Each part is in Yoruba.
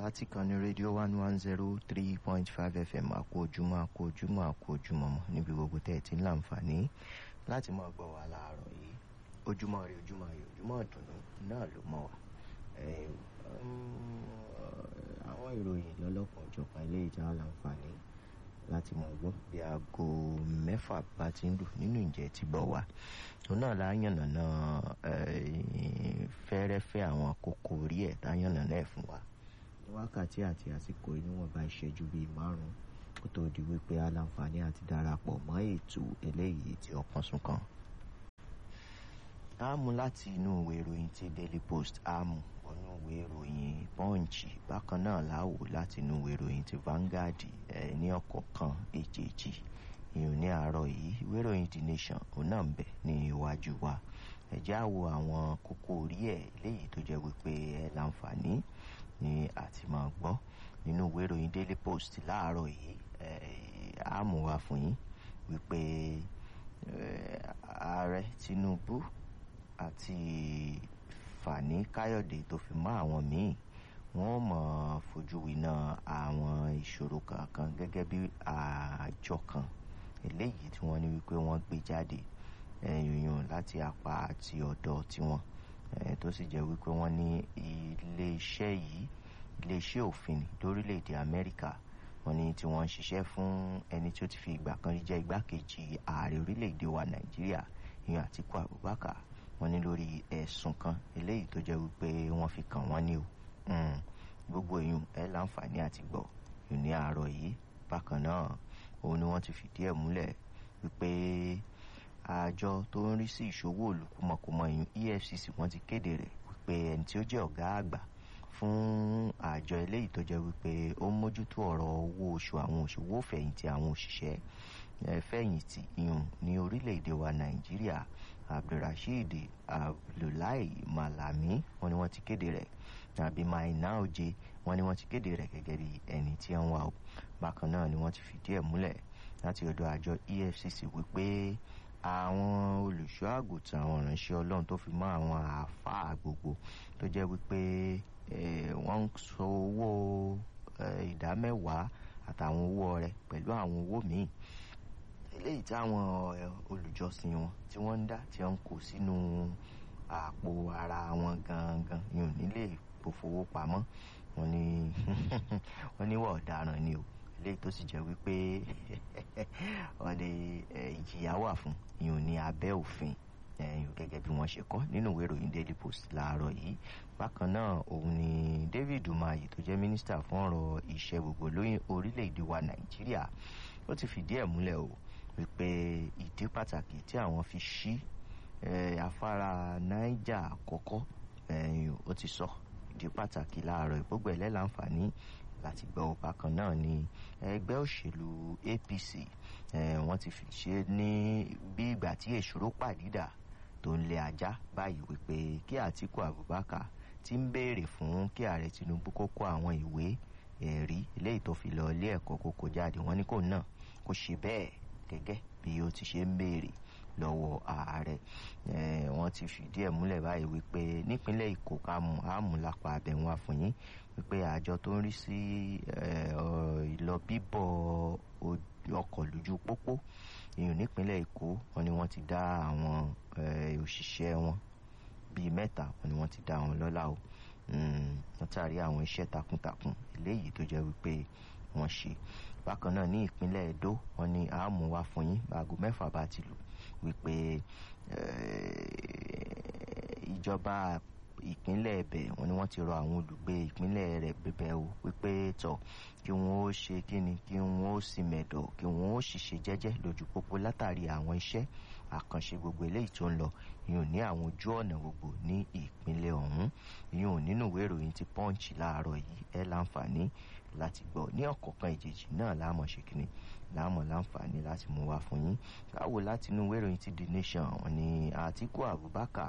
láti kan ní rédíò one one zero three point five fm àkó ojúmọ́ àkó ojúmọ́ àkó ojúmọ́ mọ́ níbi gbogbo tẹ́ ẹ ti ń láǹfààní láti máa gbọ́ wa láàárọ̀ yìí ojúmọ́ rí ojúmọ́ ayọ̀ ojúmọ́ ìdùnnú náà ló mọ́ wa àwọn ìròyìn lọ́lọ́kan òjọ̀kan ilé ìjà láǹfààní láti mọ̀ gbọ́ bí aago mẹ́fà bá ti ń lù nínú ìjẹ́ ti bọ̀ wá òun náà la yànnàná fẹ́rẹ́fẹ́ àwọn kókó orí ẹ̀ tá yànnàná ẹ̀ fún wa wákàtí àti àsìkò ìníwọ̀nba ìṣẹ́jú bíi márùn-ún kó tó di wípé aláǹfààní àti darapọ̀ mọ́ ètò eléyìí tí ọkàn sún kan. a mú láti inú ìwé ìròyìn ti daily post a mú wọnú ìwé ìròyìn punch bákan náà láwò láti inú ìwé ìròyìn ti vanguard ẹ ní ọ̀kọ̀ọ̀kan èjèèjì ìyún ní àárọ̀ yìí ìwé ìròyìn the nation òun náà ń bẹ ní iwájú wa ẹ̀já wo àwọn kókó orí ẹ̀ léyìí tó jẹ́ wípé ẹ láǹfààní ní àti máa gbọ́ nínú ìwé ìròyìn daily post láàárọ̀ yìí á mú wa fún yín wípé ààrẹ tinubu àti fani káyọ̀dé tó fi mọ́ àwọn míì wọ́n mọ̀ fojú winá àwọn ìṣòro kankan gẹ́gẹ́ bí àjọ kan eléyìí tí wọ́n ní wípé wọ́n gbé jáde yòyàn láti apá àti ọ̀dọ̀ tiwọn tó sì jẹ́ wípé wọ́n ní iléeṣẹ́ yìí iléeṣẹ́ òfin lórílẹ̀‐èdè amẹ́ríkà wọ́n ní tí wọ́n ń ṣiṣẹ́ fún ẹni tí ó ti fi ìgbà kan rí jẹ́ igbákejì ààrẹ orílẹ̀‐èdè wa nàìjíríà ìyẹn àtìkú abubakar wọ́n ní lórí ẹ̀sùn kan eléyìí tó jẹ́ wípé wọ́n fi kàn wọ́n ní o gbogbo èèyàn ẹ láǹfààní àti gbọ́ yìí ní àárọ̀ yìí bákan náà òun ni wọ́n ti fìdí ẹ̀ múlẹ̀ wípé àjọ tó ń rí sí ìṣòwò olùkúmọkùmọ ìyún efcc wọ́n ti kéde rẹ̀ wípé ẹni tí ó jẹ́ ọ̀gá àgbà fún àjọ eléyìí tó jẹ́ wípé ó ń mójútó ọ̀rọ̀ owó oṣù àwọn òṣòwò fẹ̀yìntì àwọn òṣìṣẹ́ fẹ̀yìntì ìyún ní orílẹ̀-èdè wa nàìjíríà abdulrasheed abdullahi malami wọ́n ní wọ́n ti kéde rẹ̀ àbí maina oje wọ́n ní wọ́n ti kéde rẹ̀ gẹ́gẹ́ bí ẹni tí ń wà ó bákan náà ni wọ́n ti fìdí ẹ̀ múlẹ̀ láti ọ̀dọ̀ àjọ efcc wípé àwọn olùṣọ́ àgùntàn àwọn ìránṣẹ́ ọlọ́run tó fi mọ́ àwọn àáfàá gbogbo tó jẹ́ wípé wọ́n ń sọ owó ìdámẹ́wàá àtàwọn owó ọrẹ pẹ̀lú àwọn owó míì eléyìí táwọn olùjọsìn wọn tí wọ́n ń dá tí wọ́n ń kó sínú àpò ara wọn gangan yìí nílé ìfowópamọ́ wọn ni wọ́n níwọ̀ ọ̀daràn ni o eléyìí tó sì jẹ́ wípé wọ́n lè ìjìyà wà fún ìyún ní abẹ́ òfin gẹ́gẹ́ bí wọ́n ṣe kọ́ nínú ìwé ìròyìn daily post láàárọ̀ yìí bákan náà òun ni david umahi tó jẹ́ mínísítà fún ọ̀rọ̀ iṣẹ́ gbogbo lóyún orílẹ̀-èdè wa nàìjíríà ó ti fìdí ẹ̀ múlẹ̀ o wípé ìdí pàtàkì tí àwọn fi ṣí afárá niger àkọ́kọ́ ó ti sọ ìdí pàtàkì láàárọ̀ ìgbógbó ẹ̀lẹ́ láǹfààní láti gbọ́ bákan náà ni ẹgbẹ́ òṣèlú apc wọ́n ti fi ṣe ní bí ìgbà tí èṣòro pàdídà tó ń lé ajá báyìí wípé kí àtìkú abubakar ti ń béèrè fún kí ààrẹ tinubu kó kó àwọn ìwé ẹ̀rí eléyìí tó fi lọ ilé ẹ̀kọ́ kókó jáde wọ́n ní kò náà kó ṣe bẹ́ẹ̀ gẹ́gẹ́ bí ó ti ṣe ń béèrè lọ́wọ́ ààrẹ wọ́n ti fìdí ẹ̀ múlẹ̀ báyìí wípé nípínlẹ̀ èkó kámú àmúlápá abẹ̀wọ̀n àfọyín wípé àjọ tó ń rí sí ìlọ bíbọ̀ ọkọ̀ lójú pópó ìyún nípínlẹ̀ èkó wọn ni wọ́n ti dá àwọn òṣìṣẹ́ wọn bíi mẹ́ta wọn ni wọ́n ti dá wọn lọ́lá o látàrí àwọn iṣẹ́ takuntakun eléyìí tó jẹ́ wípé wọ́n ṣe bákan náà ní ìpínlẹ̀ edo wọn ni àmú wá fún yín aago mẹ́fà bá ti lù wípé ìjọba ìpínlẹ̀ ẹ̀bẹ̀ wọn ni wọ́n ti rọ àwọn olùgbé ìpínlẹ̀ rẹ̀ bẹ̀bẹ̀ o wípé tọ̀ kí wọ́n ó ṣe kíni kí wọ́n ó sì mẹ̀dọ̀ kí wọ́n ó sì ṣe jẹ́jẹ́ lójú pópó látàrí àwọn iṣẹ́ àkànṣe gbogbo eléyìí tó ń lọ ìyún ní àwọn ojú ọ̀nà gbogbo ní ìpínlẹ̀ ọ̀hún ìyún nínú ìwé ìròyìn ti punch láàárọ̀ yìí ẹ láǹfààní láti gbọ́ ní ọ̀kọ̀ọ̀kan ìjèjì náà láàmọ̀ ṣe kíni láàmọ̀ láǹfààní láti mú wá fún yín káwò láti inú ìwé ìròyìn ti the nation wọn ni àtìkú abubakar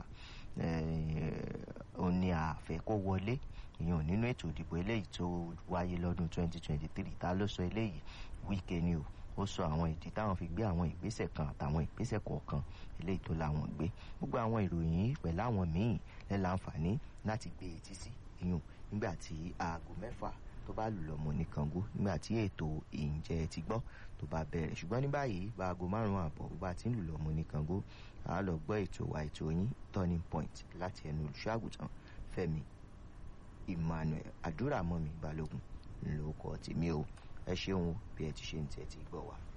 ó ní àfẹ́ kó wọlé ìyẹn nínú ètò ìdìbò eléyìí tó wáyé lọ́dún 2023 ta ló sọ eléyìí wíkẹ́ ni o ó sọ àwọn ìdí táwọn fi gbé àwọn ìgbésẹ̀ kan àtàwọn ìgbésẹ̀ kọ̀ọ̀kan eléyìí tó láwọn gbé gbogbo àwọn ìròyìn yìí pẹ̀lú àwọn míì lẹ́ láǹfààní láti gbé etí sí ìyún nígbà tí aago mẹ́fà tó bá lù lọ́mọ ní Kàngó nígbà tí ètò ìǹjẹ́ ti gbọ́ tó bá bẹ̀rẹ̀ ṣùgbọ́n ní báyìí bá aago márùn-ún àbọ̀ bó bá ti ń lù lọ́mọ ní Kàngó àá lọ gbọ́ ètò wa ètò yín turning point láti ẹnu olùṣọ́ àgùntàn Fẹ́mi Emmanuel àdúrà mọ́mi Balógun ńlọkọ̀ tèmi o ẹ ṣeun bí ẹ ti ṣe ń tẹ́tí gbọ́ wa.